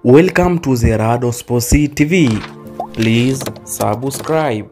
Welcome to Zerado Sports TV. Please subscribe.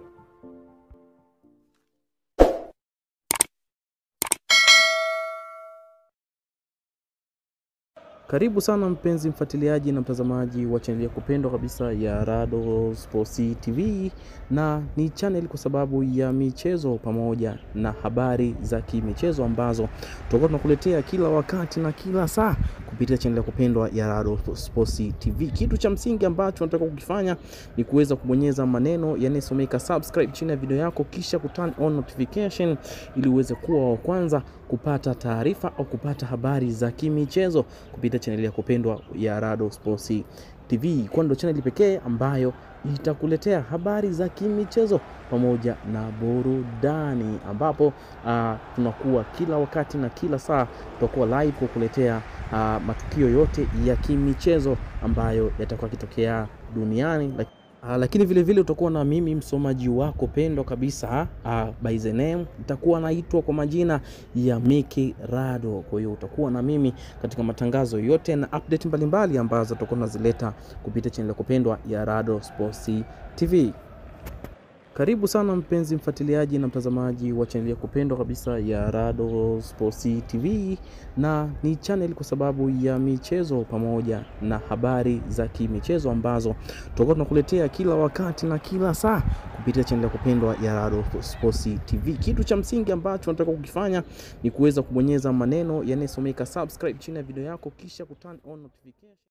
Karibu sana mpenzi mfuatiliaji na mtazamaji wa chaneli ya kupendwa kabisa ya Rado Sports TV, na ni channel kwa sababu ya michezo pamoja na habari za kimichezo ambazo tutakuwa tunakuletea kila wakati na kila saa kupitia chaneli ya kupendwa ya Rado Sports TV. Kitu cha msingi ambacho nataka kukifanya ni kuweza kubonyeza maneno yanayosomeka subscribe chini ya video yako, kisha kuturn on notification ili uweze kuwa wa kwanza kupata taarifa au kupata habari za kimichezo kupitia chaneli ya kupendwa ya Rado Sports TV, kwani ndio chaneli pekee ambayo itakuletea habari za kimichezo pamoja na burudani, ambapo uh, tunakuwa kila wakati na kila saa tutakuwa live kukuletea uh, matukio yote ya kimichezo ambayo yatakuwa yakitokea duniani Uh, lakini vile vile utakuwa na mimi msomaji wako pendwa kabisa uh, by the name itakuwa naitwa kwa majina ya Miki Rado. Kwa hiyo utakuwa na mimi katika matangazo yote na update mbalimbali ambazo tutakuwa tunazileta kupitia channel ya kupendwa ya Rado Sports TV. Karibu sana mpenzi mfuatiliaji na mtazamaji wa chaneli ya kupendwa kabisa ya Rado Sports TV, na ni channel kwa sababu ya michezo pamoja na habari za kimichezo ambazo tutakuwa tunakuletea kila wakati na kila saa kupitia chaneli ya kupendwa ya Rado Sports TV. Kitu cha msingi ambacho nataka kukifanya ni kuweza kubonyeza maneno yanayosomeka subscribe chini ya video yako, kisha kuturn on notification